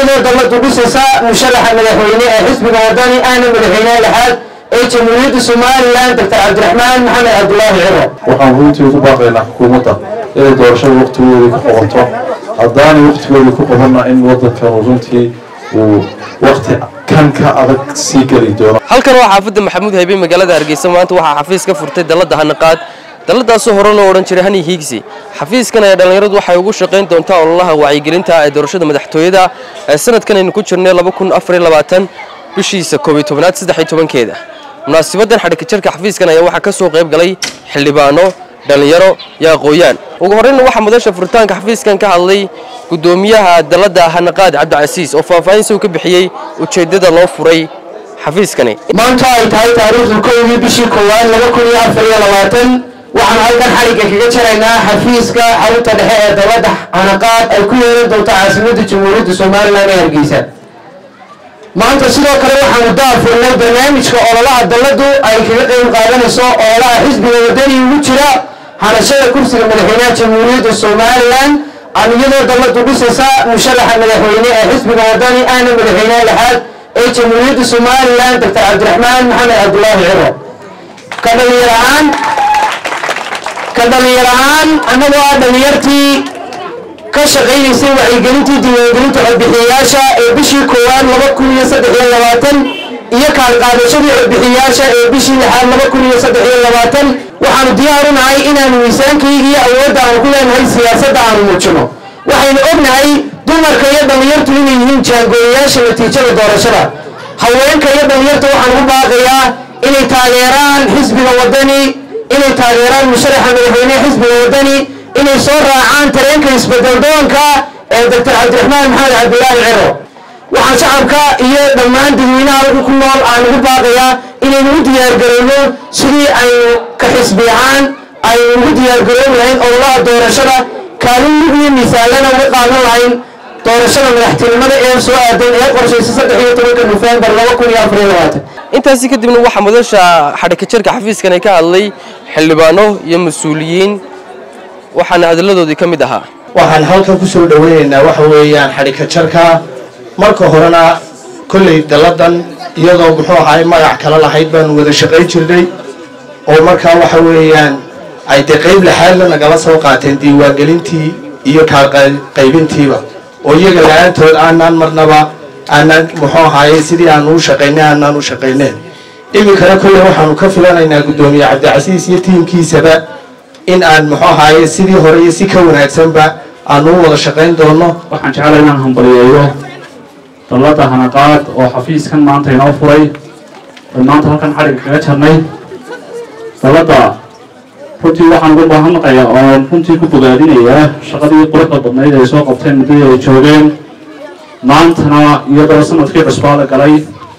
iyadoo dalladu dhisaysa musharaxa madaxweyne ee xisbiga wadani ahna madaxweyneha lixaad ee jamhuuriyadda somalilan doctor cabdiraxmaan maxamed cabdulaahi ciro waxaan runtii ugu baaqaynaa xukuumadda inay doorashada waqtigoodii ku qabato haddaanay waqtigoodii ku qabanna in waddankan uu runtii uu waqti kan ka adag sii geli doono halkan waa xaafadda maxamuud haybe magaalada hargeysa maanta waxaa xafiis ka furtay dalladda hanaqaad dalladaasoo hore loo odhan jiray hani hiigsi xafiiskan ayaa dhallinyaradu waxay ugu shaqayn doontaa ololaha wacyigelinta ee doorashada madaxtooyada ee sanadkan aynu ku jirnay bishiisa koobiy tobnaad saddexiy tobankeeda munaasibadan xadhika jarka xafiiskan ayaa waxaa ka soo qayb galay xildhibaano dhallinyaro iyo aqooyaan ugu horreyna waxaa madasha furitaanka xafiiskan ka hadlay guddoomiyaha dalladda hanaqaad cabdicasiis oo faahfaahin soo ka bixiyey ujeeddada loo furay xafiiskani maanta ay tahay taariikhdu kowdii bishii koowaad laba kun iyo afar iyo labaatan waxaan halkan xadhigga kaga jaraynaa xafiiska xarunta dhexe ee dalladda hanaqaad ay ku yeelan doonto caasimadda jamhuuriyadda somalilan ee hargeysa maanta sidoo kale waxaanu daafurnay barnaamijka ololaha dalladu ay kaga qayb qaadanayso ololaha xisbiga wadani ugu jira hanashada kursiga madaxweynaha jamhuuriyadda somalilan ama iyadoo dalladu dhisaysa musharaxa madaxweyne ee xisbiga wadani ahna madaxweyneha lixaad ee jamhuuriyadda somalilan doctor cabdiraxmaan maxamed cabdulaahi ciro ka dhalinyar ahaan ka dhalinyar ahaan annagoo ah dhalinyartii ka shaqaynaysay wacyigelintii diiwaangelinta codbixiyayaasha ee bishii koowaad laba kun iyo saddex iyo labaatan iyo kaalqaadashadii codbixiyayaasha ee bishii lixaad laba kun iyo saddex iyo labaatan waxaanu diyaar u nahay inaanu miisaankayga iyo awoodda aanu ku leenahay siyaasadda aanu muujino waxaynu ognahay dumarka iyo dhallinyartu inay yihiin jaangooyayaasha natiijada doorashada haweenka iyo dhallinyarta waxaan ugu baaqayaa inay taageeraan xisbiga wadani inay taageeraan musharaxa madaxweynehe xisbiga wadani inay soo raacaan tareenka isbedeldoonka ee doctor cabdiraxmaan maxamed cabdilaahi ciro waxaan shacabka iyo dhammaan dadweynaha halka ku nool aan ugu baaqayaa inaynu u diyaargarowno sidii aynu ka xisbi ahaan aynu ugu diyaargaroobi lahayn ololaha doorashada kaalin mid iyo miisaalana uga qaadan lahayn doorashada madaxtinimada ee soo aadan ee qorshaysa saddex iyo tobanka nofembar laba kun iyo afar iyo labaatan intaasi kadibna waxaa madasha xadhika jarka xafiiskan ay ka hadlay xildhibaano iyo mas-uuliyiin waxaana hadalladoodii ka mid ahaa waxaan halkan ku soo dhoweynaynaa waxa weeyaan xadhika jarka marka horena kolley dalladan iyadoo muxuu ahaay magac kala lahayd baanu wada shaqayn jirnay oo markaa waxa weeyaan ay dee qayb laxaadla nagala soo qaateen diiwaangelintii iyo kaalqaybintiiba oo iyaga la-aantood aanaan marnaba aanaan muxuu ahaaye sidii aanu u shaqaynay aanaan u shaqayneen iminkana kolley waxaanu ka filanaynaa guddoomiye cabdicasiis iyo tiimkiisaba in aan muxuu ahaaye sidii hore iyo si ka wanaagsanba aanu u wada shaqayn doono waxaan jeclay inaan hambaliyeeyo dalladda hanaqaad oo xafiiskan maanta inoo furay oy maanta halkan xadhigga kaga jarnay dalladda runtii waxaan ugu mahadnaqayaa oon runtii ku bogaadinayaa shaqadii quruxda badnayd ay soo qabteen muddadii ay joogeen maantana iyadoo sanadkii cusbaa la galay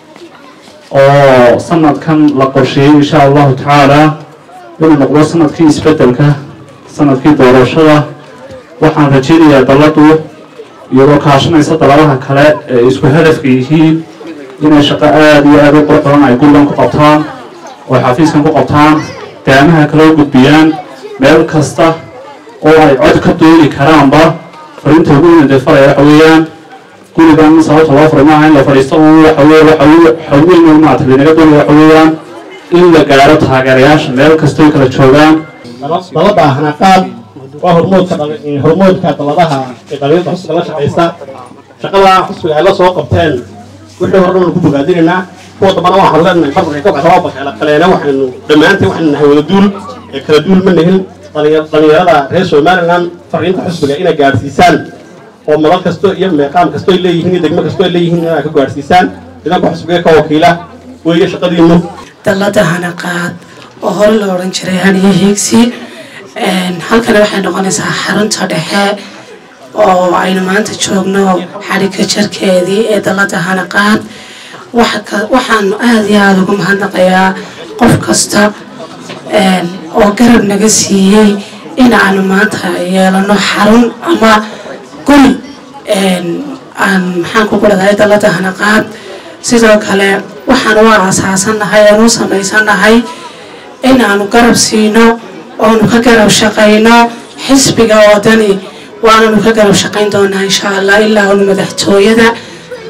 oo sanadkan la qorsheeyey insha allahu tacaala inuu noqdo sanadkii isbeddelka sanadkii doorashada waxaan rajaynayaa dalladdu iyadoo kaashanaysa dalladaha kale ee isku hadafka yihiin inay shaqo aada iyo aada u qurux badan ay gullan ku qabtaan oo xafiiskan ku qabtaan daamaha kale u gudbiyaan meel kasta oo ay cod ka dooni karaanba fariinta ugu weyn dee faraya waxa weeyaan gurigan sababta loo furay maaha in la fadhiisto un waxa weye waxa weyn un maarata linaga doonaya waxa weeyaan in la gaaro taageerayaasha meel kastoo kala joogaan dalada hanaqaad waa hormoodka hormoodka daladaha ee dhalinyarda xusbiga la shaqaysta shaqada xusbiga ay la soo qabteen wixii hore dhan ku bogaadinaynaa kuwa dambana waxaan leenahay barbarka ka baxda waa bakayla kaleena waxaynu dhammaanteen waxaynu nahay wada duul ee kala duul ma nihin dhalinyarada reer somaliland fariinta xusbiga inay gaadhsiisaan oo madal kasto iyo meeqaam kasto ay leeyihiin iyo degmo kasto ay leeyihiin inay ka gaadhsiisaan nidanka xusbiga ka wakiila weeye shaqadiinu dalada hanaqaad oo hore la odhan jiray haniyo hiigsi halkana waxay noqonaysaa xarunta dhexe oo aynu maanta joogno xadhigka jarkeedii ee dalada hanaqaad waxaanu aada iyo aada ugu mahadnaqayaa qof kasta oo garab naga siiyey in aanu maanta yeelano xarun ama guri aan maxaan ku guradahay dalada hanaqaad sidoo kale waxaan u aasaasannahay aan u samaysannahay in aanu garab siino oonu ka garab shaqayno xisbiga wadani waananu ka garab shaqayn doonaa insha allah ilaa unu madaxtooyada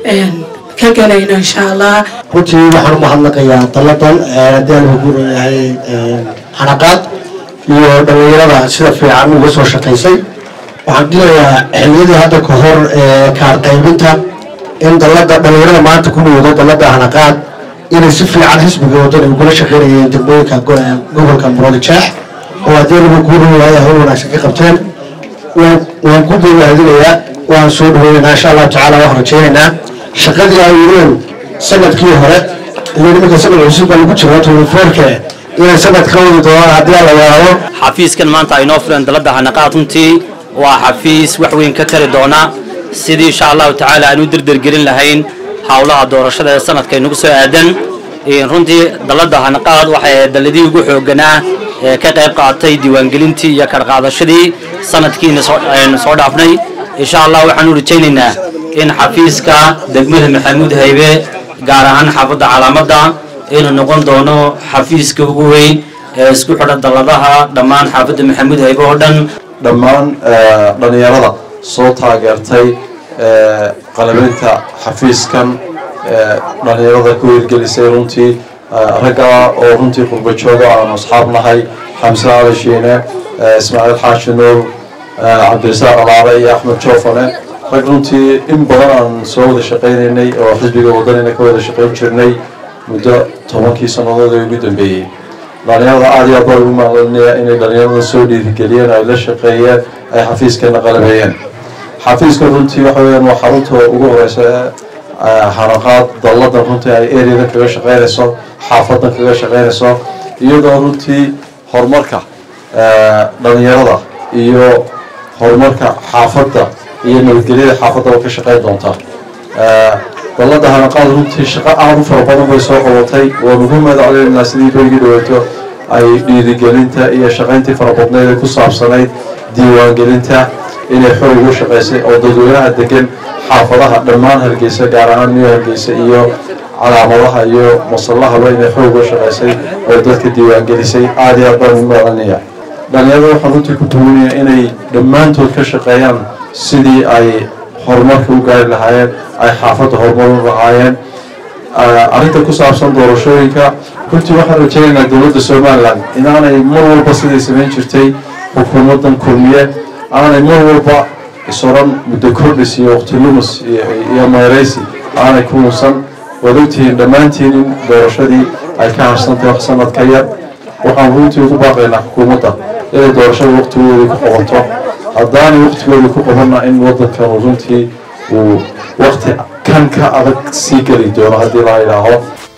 ka galayno insha allah runtii waxaan u mahadnaqayaa dalladan haddii aan ugu leeyahay xanaqaad iyo dhallinyarada sida fiican uga soo shaqaysay waxaan dilayaa xilliyadii hadda ka hor kaar qaybinta in dallada dhallinyarada maanta ku muudo dallada xanaqaad inay si fiican xisbiga waddan ay ugula shaqaynayeen degmooyinka gobolka muroodijeex oo haddii lagu guurinayaa hawl wanaagsan ka qabteen waan ku bogaadinayaa waan soo dhaweynaynaa insha allahu tacaala waxaan rajaynaynaa shaqadii ay wadeen sanadkii hore iyo nimanka sanad cusub baa lagu jiro tunifoorke inay sanad ka wadi doonaan haddii aan la yaabo xafiiskan maanta aynoo fuleen dalada hanaqaad runtii waa xafiis wax weyn ka tari doona sidii insha allahu tacaala aan u derdergelin lahayn howlaha doorashada ee sanadka inagu soo aadan runtii dalada hanaqaad waxay daladii ugu xooganaa ee ka qayb qaatay diiwaangelintii iyo karqaadashadii sanadkiina soo dhaafnay insha allah waxaan u rajaynaynaa in xafiiska degmada maxamuud haybe gaar ahaan xaafadda calaamadda inuu noqon doono xafiiska ugu weyn ee isku xidha dalladaha dhammaan xaafadda maxamuud haybe oo dhan dhammaan dhallinyarada soo taageertay qalabeynta xafiiskan dhallinyarada ku hirgelisay runtii ragga oo runtii qurba jooga aanu asxaab nahay xamse ali shiine ismaaciil xaashi nuur cabdirasaaq alaale iyo axmed joofane rag runtii in badan aan soo wada shaqaynaynay oo xisbiga wadanina ka wada shaqayn jirnay muddo tobankii sannadood ee ugu dambeeyey dhalinyarada aada iyo aad baa ugu maalinaya inay dhalinyarada soo dhiirigeliyeen ay la shaqeeyeen ay xafiiskana qalabeeyeen xafiiska runtii waxa weyaan waa xarunta ugu horeysa ee hanaqaad dalladan runtii ay ereadan kaga shaqeynayso xaafadan kaga shaqeynayso iyadoo runtii horumarka dhalinyarada iyo horumarka xaafadda iyo nabadgelyada xaafaddaba ka shaqeyn doonta dallada hanaqaad runtii shaqo aada u fara badan bay soo qabatay waan ugu madacleynaa sidii berigii dhaweyto ay dhiirigelinta iyo shaqayntii farabadneed ee ku saabsanayd diiwaangelinta inay xoog ugu shaqaysay oo dadweynaha degan xaafadaha dhammaan hargeysa gaar ahaan new hargeysa iyo calaamadaha iyo masallahaba inay xoog uga shaqaysay oo dadka diiwaangelisay aada iyo aad baan ugu madanaya dhalinyarada waxaan runtii ku duwanaya inay dhammaantood ka shaqeeyaan sidii ay horumarka u gaari lahaayeen ay xaafadda horumarin lahaayeen arrinta ku saabsan doorashooyinka runtii waxaan rajaynaynaa dowladda somalilan inaanay mar walba siday samayn jirtay xukuumaddan kulmiye aanay mar walba isoran muddo kordhis iyo waqti lumus iyo mayraysi aanay ku muusan waad ogtihiin dhammaantiin in doorashadii ay ka harsantay wax sanad ka yar waxaan runtii ugu baaqaynaa xukuumadda inay doorashada waqtigoodii ku qabato haddaanay waqtigoodii ku qabanna in waddankan runtii uu waqti kan ka adag sii geli doono haddii la yidhaaho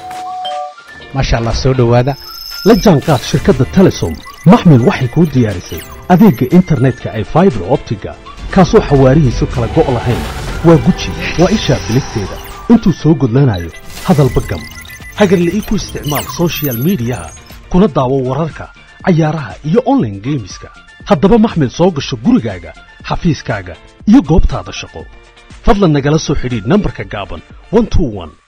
maasha allah soo dhowaada la jaanqaad shirkadda telesom maxmil waxay kuu diyaarisay adeegga internetka ay faibar optiga kaasoo xawaarihiisu kala go' lahayn waa guji waa ishaa biligteeda intuu soo gudlanayo hadalba gam hagarle ii ku isticmaal sochial midiyaha kuna daawo wararka cayaaraha iyo onlaine geemiska haddaba maxmil soo gasho gurigaaga xafiiskaaga iyo goobtaada shaqo fadlan nagala soo xidhiidh nambarka gaaban